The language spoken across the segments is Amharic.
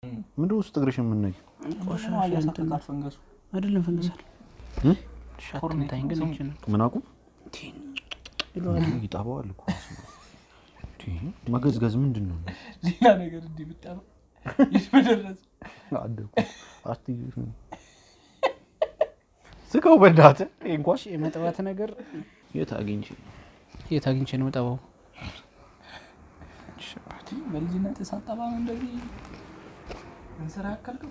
ምንድን ውስጥ እግርሽ የምናይ ያሳቅቃል ፈንገሱ አይደለም ፈንገሳል እ? ሻትንታኝ ግን ይችላል ምን አቁም ይጠባዋል እኮ እንዴ፣ መገዝገዝ ምንድን ነው? ሌላ ነገር እንዲህ ብጠባ ይመደረስ አደኩ አትይ ስቀው በእናትህ ይሄ እንኳን የመጥባት ነገር የት አግኝቼ የት አግኝቼ ነው መጠባው? በልጅነት ሳጠባ ነው እንደዚህ እንስራ ያከልከው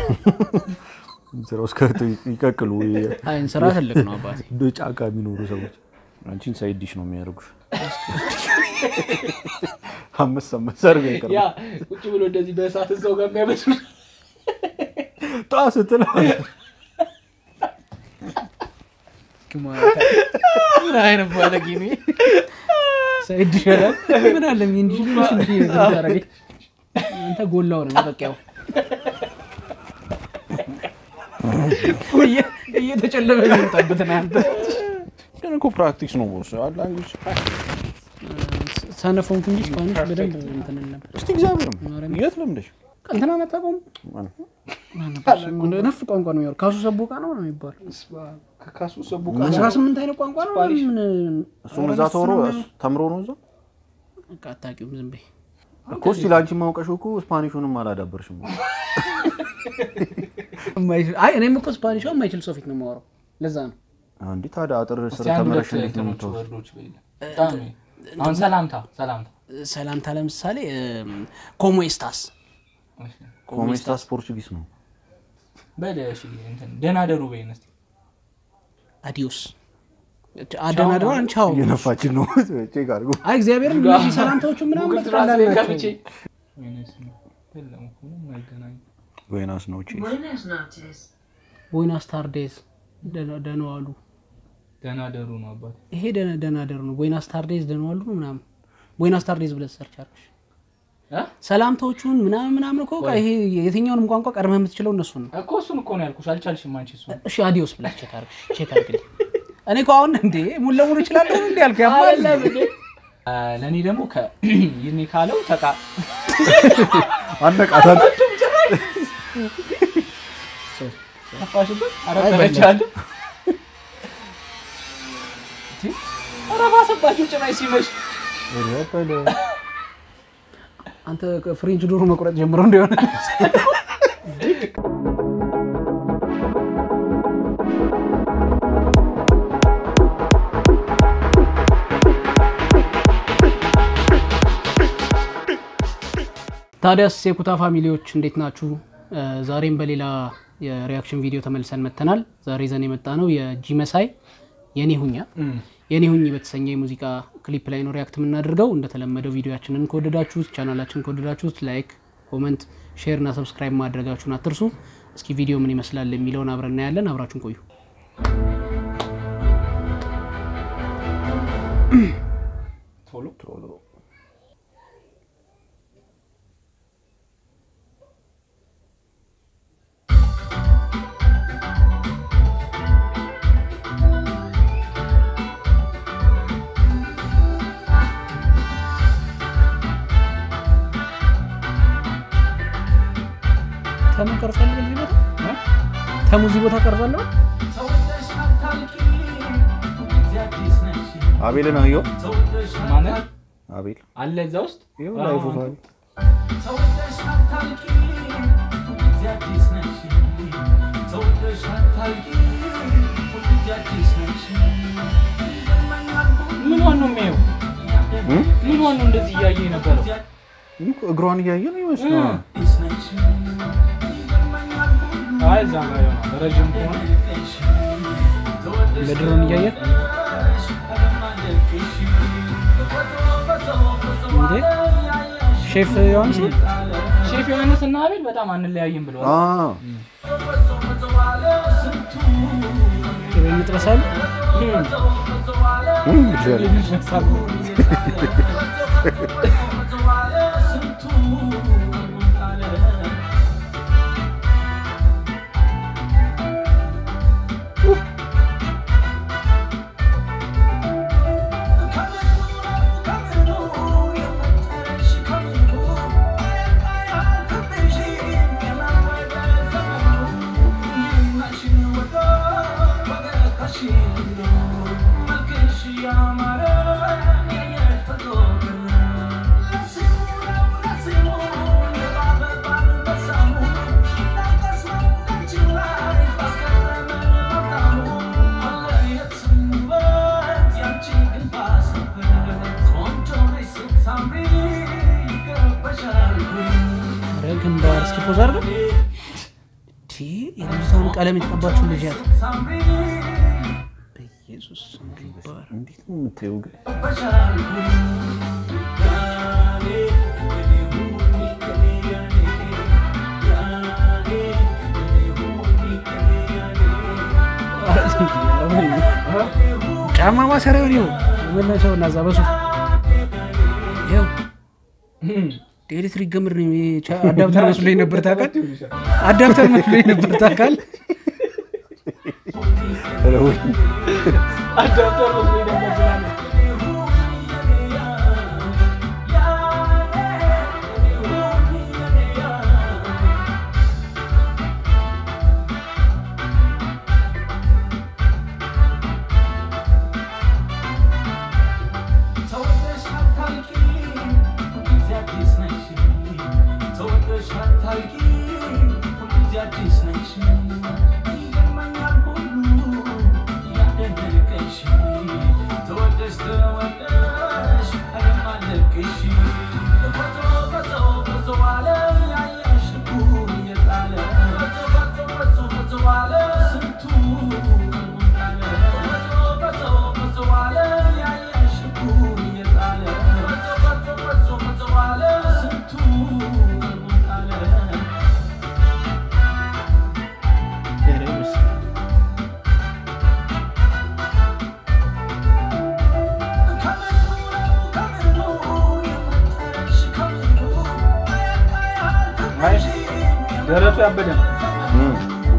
ስራ ውስጥ ከቶ ይቀቅሉ አይ እንስራ ትልቅ ነው አባቴ። እንደ ጫካ የሚኖሩ ሰዎች አንቺን ሳይድ ዲሽ ነው የሚያደርጉሽ። አምስት አምስት ሰርግ ያ አይቀርም ቁጭ ብሎ እንደዚህ በእሳት እዛው ጋር የሚያበስሉ ጣ ስትል ምን አይነት ባለጌ ነው ይሄ? ሳይድ ይሻላል። ምን አለ እንዲህ ልጅ እንዲህ ታረገኝ አንተ ጎላው ነው መጠቂያው እየ- እየተጨለመ የሚመጣበት ነው አንተ ግን እኮ ፕራክቲስ ነው ቦስ ላንጉጅ ሰነፎንኩ እንጂ ስፓኒሽ በደንብ እንትን እል ነበር። እስቲ እግዚአብሔር የት ለምደሽ እንትና አታውቀውም? ነፍ ቋንቋ ነው የሚያወራው። ካሱ ሰቦቃ ነው ነው የሚባለው። ከካሱ ሰቡ አስራ ስምንት አይነት ቋንቋ ነው ስፓኒሽ? ምን እሱም እዛ ተወሮ ተምሮ ነው እዛ በቃ አታውቂውም። ዝም በይ። እኮ እስቲ ለአንቺ ማውቀሽው እኮ ስፓኒሹንም አላዳበርሽም የማይችል- አይ እኔም እኮ ስፓኒሽ የማይችል ሰው ፊት ነው የማወራው። ለዛ ነው እንዴ ታዲያ አጥር ስር እስቲ አንድ ተምረሽ ሁለት እንዴት ነው እንትኖች የምታወሪው? ወርዶች በይልኝ። በጣም ነው። አሁን ሰላምታ ሰላምታ ሰላምታ ለምሳሌ ኮሞ ኤስታስ ኮሜስታስ ፖርቹጊስ ነው በል እሺ እንትን ደህና ደሩ በይን እስቲ አዲዮስ አደናደሩ አንቻው እየነፋችን ነው ቼክ አድርጎ አይ እግዚአብሔርን እነዚህ ሰላምታዎቹ ምናምን ጉግል በቃ ትራንስሌት እንዳለ ከፍቼ ናቸው። ወይኔስ ነው። የለም እኮ ምንም አይገናኝም። ቡዌናስ ኖቼስ Buenas noches. ቦይናስ ታርዴዝ ደህና ዋሉ። ደህና ደሩ ነው አባት ይሄ ደህና- ደህና ደሩ ነው። ቦይናስ ታርዴዝ ደህና ዋሉ ነው ምናምን። ቦይናስ ታርዴዝ ብለህ ሰርች አድርገሽ እ? ሰላምታዎቹን ምናምን ምናምን እኮ በቃ ይሄ የትኛውንም ቋንቋ ቀድመህ የምትችለው እነሱን ነው። እኮ እሱን እኮ ነው ያልኩሽ አልቻልሽም አንቺ እሱ እሺ አዲዮስ ብለህ ቼክ አድርገሽ ቼክ አድርግልኝ። እኔ እኮ አሁን እንዴ ሙሉ ለሙሉ እችላለሁ እንዴ ያልኩ ያማል ለእኔ ደግሞ ይኔ ካለው ተቃ አነቃታል ተፋሽበት አረበረቻለሁ ኧረ ባሰባቸው ጭራሽ ሲመሽ አንተ ፍሬንች ዶሮ መቁረጥ ጀምሮ እንደሆነ ታዲያስ የኩታ ፋሚሊዎች እንዴት ናችሁ? እ፣ ዛሬም በሌላ የሪያክሽን ቪዲዮ ተመልሰን መጥተናል። ዛሬ ይዘን የመጣ ነው የጂ መሳይ የኔ ሁኛ የኔ ሁኝ በተሰኘ የሙዚቃ ክሊፕ ላይ ነው ሪያክት የምናደርገው። እንደተለመደው ቪዲዮችንን ከወደዳችሁት ቻናላችን ከወደዳችሁት ላይክ፣ ኮመንት፣ ሼር እና ሰብስክራይብ ማድረጋችሁን አትርሱ። እስኪ ቪዲዮ ምን ይመስላል የሚለውን አብረን እናያለን። አብራችሁን ቆዩ። ቶሎ ቶሎ ተሙ ቀርጻለሁ በዚህ ቦታ ተሙ እዚህ ቦታ ቀርጻለሁ። አቤልን አየው ማለት አቤል አለ እዛ ውስጥ ይኸው ላይፉ ፋሪ ምን ዋን ነው የሚያየው ምን ዋን ነው እንደዚህ እያየ የነበረው እግሯን እያየ ነው ይመስላል አይ እዛ ጋር ይሆናል ረዥም ከሆነ ለድሮን እያየ እንዴ ሼፍ ዮሐንስ ነው? ሼፍ ዮሐንስ እና አቤል በጣም አንለያይም ብለዋል አ ቅቤ ይጥበሳል። እም ይችላል ኧረ እስኪ ፖዝ አድርገው። ቲ የልጅቷን ቀለም የተቀባችው ልጅ ያት በኢየሱስ ስም ይባረክ። እንዴት ነው የምታየው ግን? ጫማ ማሰሪያውን ይኸው መለሰው እና እዛ በሱ ይኸው ኤሌክትሪክ ገመድ ነው ይሄ ቻ- አዳፕተር መስሎኝ ነበር ታውቃለህ። አዳፕተር መስሎኝ ነበር ታውቃለህ። ኧረ ወይ አዳፕተር መስሎኝ ነበር ትላለህ። አይ ደረቱ ያበደ ነው። እም።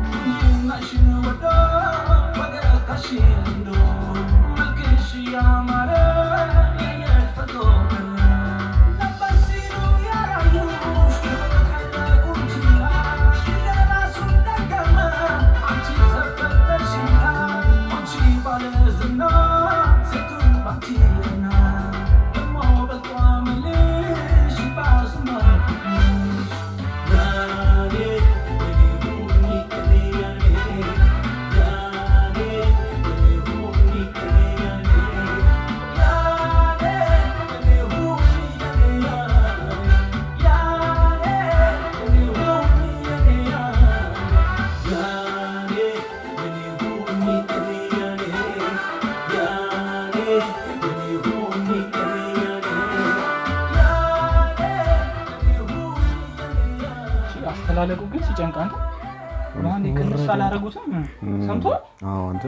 አስተላለቁ ግን ሲጨንቅ አንተ ማን ቅንስ አላረጉትም ሰምቶ አዎ አንተ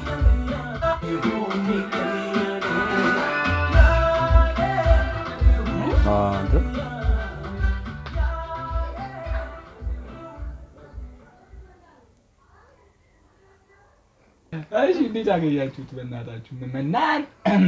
አዎ አንተ እሺ እንዴት አገኛችሁት? በእናታችሁ ምመናን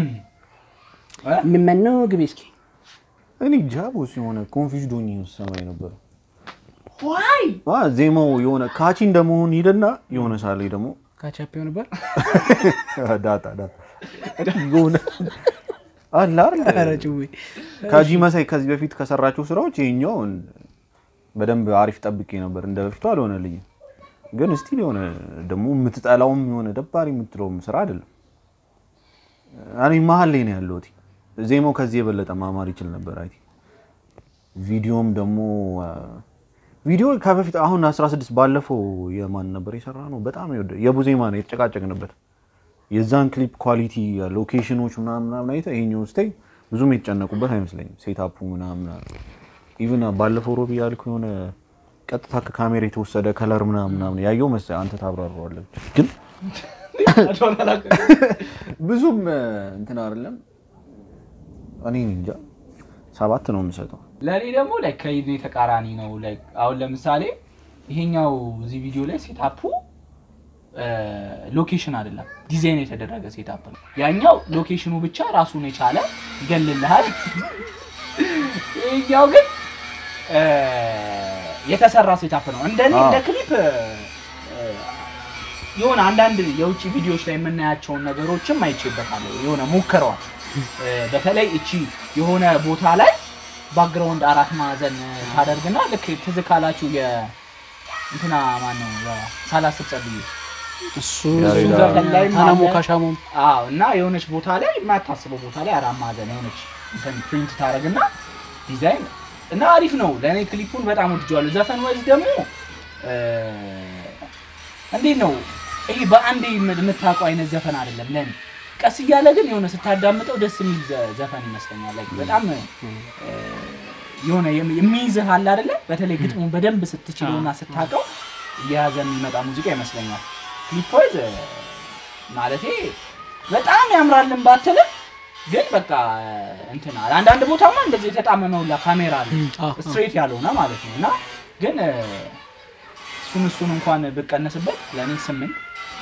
የምመነው ግቢ እስኪ እኔ ጃቦስ የሆነ ኮንፊውዝድ ሆኜ ሰማይ ነበር። ዋይ አ ዜማው የሆነ ካቺ እንደመሆን ሂደና የሆነ ሳሌ ደግሞ ካቻፔው ነበር ዳታ ዳታ የሆነ አለ ኧረ አይደል ጭዌ ካጂ መሳይ ከዚህ በፊት ከሰራቸው ስራዎች ይሄኛውን በደንብ አሪፍ ጠብቄ ነበር። እንደ በፊቱ አልሆነልኝም፣ ግን ስቲል የሆነ ደግሞ የምትጠላውም የሆነ ደባሪ የምትለውም ስራ አይደለም። እኔ መሀል ላይ ነው ያለሁት። ዜማው ከዚህ የበለጠ ማማር ይችል ነበር። አይ ቪዲዮም ደግሞ ቪዲዮ ከበፊት አሁን 16 ባለፈው የማን ነበር የሰራ ነው በጣም የወደ የቡዜማ ነው የተጨቃጨቅንበት የዛን ክሊፕ ኳሊቲ ሎኬሽኖች ምናምን ምናምን አይተህ ይሄኛው ስታይ ብዙም የተጨነቁበት አይመስለኝም። ሴታፑ ምናምን ኢቭን ባለፈው ሮቢ ያልኩ የሆነ ቀጥታ ከካሜራ የተወሰደ ከለር ምናምን ምናምን ያየው መሰለኝ አንተ ታብራራዋለህ። ግን ብዙም እንትን አይደለም። እኔ እንጃ ሰባት ነው የምሰጠው። ለእኔ ደግሞ ላይ ከይኔ ተቃራኒ ነው። ላይ አሁን ለምሳሌ ይሄኛው እዚህ ቪዲዮ ላይ ሴታፑ ሎኬሽን አይደለም ዲዛይን የተደረገ ሴታፕ ነው። ያኛው ሎኬሽኑ ብቻ ራሱን የቻለ ይገልልሃል። ይሄኛው ግን እ፣ የተሰራ ሴታፕ ነው። እንደኔ አዎ። እንደ ክሊፕ እ፣ የሆነ አንዳንድ የውጭ ቪዲዮዎች ላይ የምናያቸውን ነገሮችም አይቼበታለሁ። የሆነ ሞክረዋል። እ፣ በተለይ እቺ የሆነ ቦታ ላይ ባክግራውንድ አራት ማዕዘን ታደርግና ልክ ትዝ ካላችሁ የ እንትና ማነው ሳላስብ ጸልዩ እሱ ያሬዳ- እሱ ዘፈን ላይ ታናሞ ማለ- ካሻሞም አዎ እና የሆነች ቦታ ላይ የማታስበው ቦታ ላይ አራት ማዕዘን የሆነች እንትን ፕሪንት ታደርግና ዲዛይን እና አሪፍ ነው። ለእኔ ክሊፑን በጣም ወድጀዋለሁ። ዘፈን ወይዝ ደግሞ እ፣ እንዴት ነው ይሄ በአንዴ የምታውቀው አይነት ዘፈን አይደለም ለእኔ። ቀስ እያለ ግን የሆነ ስታዳምጠው ደስ የሚል ዘ- ዘፈን ይመስለኛል። like በጣም እ፣ የሆነ የሚ- የሚይዝህ አለ አይደለ? በተለይ ግጥሙን በደንብ ስትችለውና ስታውቀው እየያዘ የሚመጣ ሙዚቃ ይመስለኛል። ክሊፕ ወይዝ ማለቴ በጣም ያምራልን ባትልም ግን በቃ እንትን አለ። አንዳንድ ቦታማ እንደዚህ የተጣመመ ሁላ ካሜራ አለ አዎ፣ ስትሬት ያልሆነ ማለት ነው። እና ግን እ፣ እሱን እሱን እንኳን ብቀነስበት ለእኔ ስምንት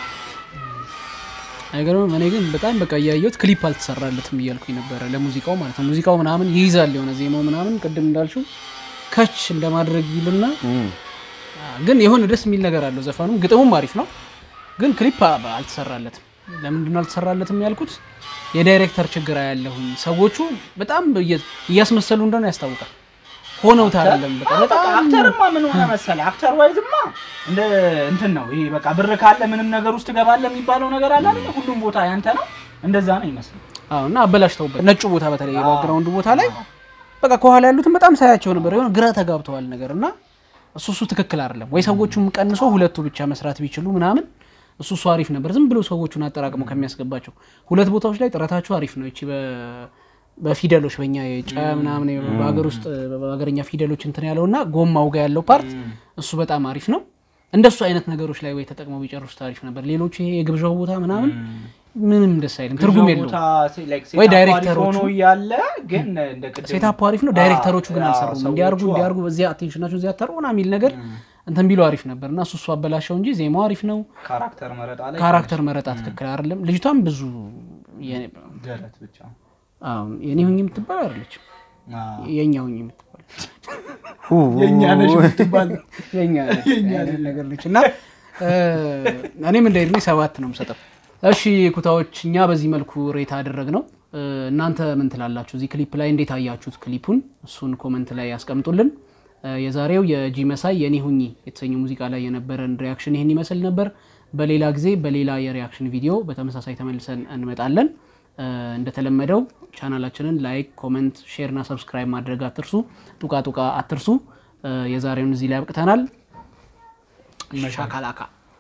አይገርምም። እኔ ግን በጣም በቃ እያየሁት ክሊፕ አልተሰራለትም እያልኩኝ ነበረ ለሙዚቃው ማለት ነው። ሙዚቃው ምናምን ይይዛል የሆነ ዜማው ምናምን ቅድም እንዳልሽው ከች እንደማድረግ ይልና ግን የሆነ ደስ የሚል ነገር አለው ዘፈኑም ግጥሙም አሪፍ ነው። ግን ክሊፕ አ- አልተሰራለትም። ለምንድን ነው አልተሰራለትም ያልኩት? የዳይሬክተር ችግር ያለሁኝ ሰዎቹ በጣም እየ- እያስመሰሉ እንደሆነ ያስታውቃል። ሆነውት አይደለም በቃ በቃ በጣም አክተርማ ምን ሆነ መሰለህ፣ አክተር ዋይዝማ እንደ እንትን ነው ይሄ በቃ ብር ካለ ምንም ነገር ውስጥ ትገባለህ የሚባለው ነገር አለ አይደል? ሁሉም ቦታ ያንተ ነው። እንደዛ ነው ይመስላል። አዎ እና አበላሽተውበት ነጩ ቦታ በተለይ የባክግራውንዱ ቦታ ላይ በቃ ከኋላ ያሉትን በጣም ሳያቸው ነበር የሆነ ግራ ተጋብተዋል ነገር እና እሱ እሱ ትክክል አይደለም ወይ ሰዎቹም ቀንሶ ሁለቱ ብቻ መስራት ቢችሉ ምናምን እሱ እሱ አሪፍ ነበር ዝም ብሎ ሰዎቹን አጠራቅሞ ከሚያስገባቸው ሁለት ቦታዎች ላይ ጥረታቸው አሪፍ ነው ይቺ በ- በፊደሎች በእኛ የጨ ምናምን በሀገር ውስጥ በሀገርኛ ፊደሎች እንትን ያለው እና ጎማው ጋር ያለው ፓርት እሱ በጣም አሪፍ ነው እንደሱ አይነት ነገሮች ላይ ወይ ተጠቅመው ቢጨርሱት አሪፍ ነበር ሌሎቹ ይሄ የግብዣው ቦታ ምናምን ምንም ደስ አይልም ትርጉም ብዙ የለውም ቦታ ሴ- like ወይ ሴታፑ አሪፍ ዳይሬክተሮቹ- ሆኖ እያለ ግን እንደ ቅድም ሴታፑ አሪፍ ነው። ዳይሬክተሮቹ ግን አዎ፣ አልሰሩም። ሰዎቹ እንዲያርጉ አዎ። እንዲያርጉ በዚያ አቴንሽናቸው እዚያ አታርጉ ምናምን የሚል ነገር እንትን ቢሉ አሪፍ ነበር እና እሱ እሱ አበላሸው እንጂ ዜማው አሪፍ ነው። ካራክተር መረጣ ላይ ካራክተር መረጣ ትክክል አይደለም። ልጅቷም ብዙ የኔ- ደረት ብቻ አዎ፣ የኔ ሁኝ የምትባል አይደለችም። አዎ። የኛ ሁኝ የምትባል የእኛ ነሽ የምትባል የኛ አይነት ነገር ነች እና እ፣ እኔም እንደ እድሜ ሰባት ነው የምሰጠው። እሺ ኩታዎች፣ እኛ በዚህ መልኩ ሬት አደረግ ነው። እናንተ ምን ትላላችሁ? እዚህ ክሊፕ ላይ እንዴት አያችሁት ክሊፑን? እሱን ኮመንት ላይ ያስቀምጡልን። እ፣ የዛሬው የጂ መሳይ የኔ ሁኚ የተሰኘ ሙዚቃ ላይ የነበረን ሪያክሽን ይህን ይመስል ነበር። በሌላ ጊዜ በሌላ የሪያክሽን ቪዲዮ በተመሳሳይ ተመልሰን እንመጣለን። እ፣ እንደተለመደው ቻናላችንን ላይክ፣ ኮመንት፣ ሼር እና ሰብስክራይብ ማድረግ አትርሱ። ጡቃ ጡቃ አትርሱ። እ፣ የዛሬውን እዚህ ላይ አብቅተናል። ሻካላካ